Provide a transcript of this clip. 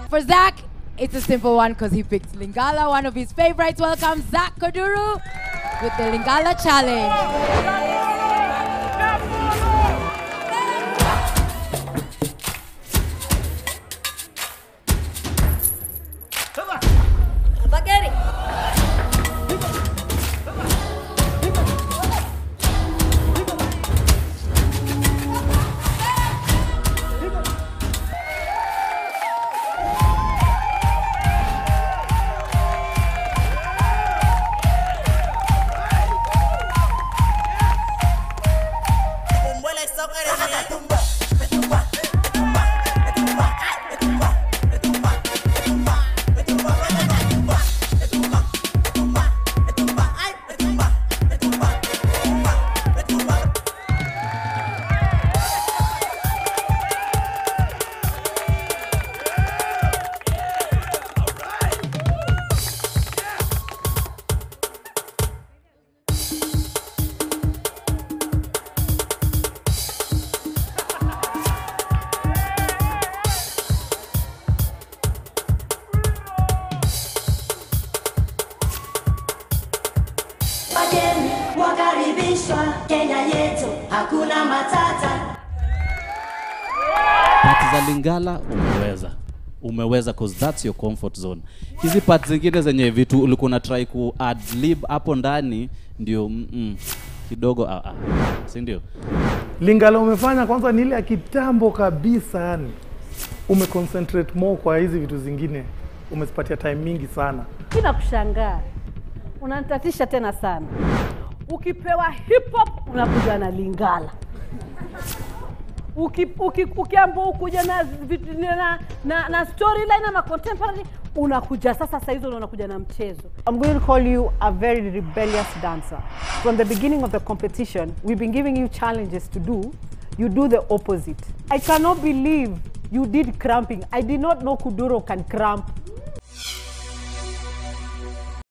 For Zach, it's a simple one because he picked Lingala, one of his favorites. Welcome, Zach Koduru, with the Lingala Challenge. Bageri. Wageni wakaribishwa Kenya yetu, hakuna matata. Pati za Lingala umeweza umeweza cause that's your comfort zone. Hizi parts zingine zenye vitu ulikuwa una try ku add lib hapo ndani ndio mm -mm, kidogo ah, ah. si ndio? Lingala umefanya kwanza ni ile ya kitambo kabisa, yani umeconcentrate more kwa hizi vitu zingine, umezipatia time mingi sana. Bila kushangaa unanitatisha tena sana. Ukipewa hip hop unakuja na Lingala, uki, uki, ukiambiwa ukuja na, vitu- na, na, na storyline ama contemporary unakuja sasa, saa hizo ndo unakuja na mchezo. I'm going to call you a very rebellious dancer. From the beginning of the competition, we've been giving you challenges to do. You do the opposite. I cannot believe you did cramping. I did not know Kuduro can cramp.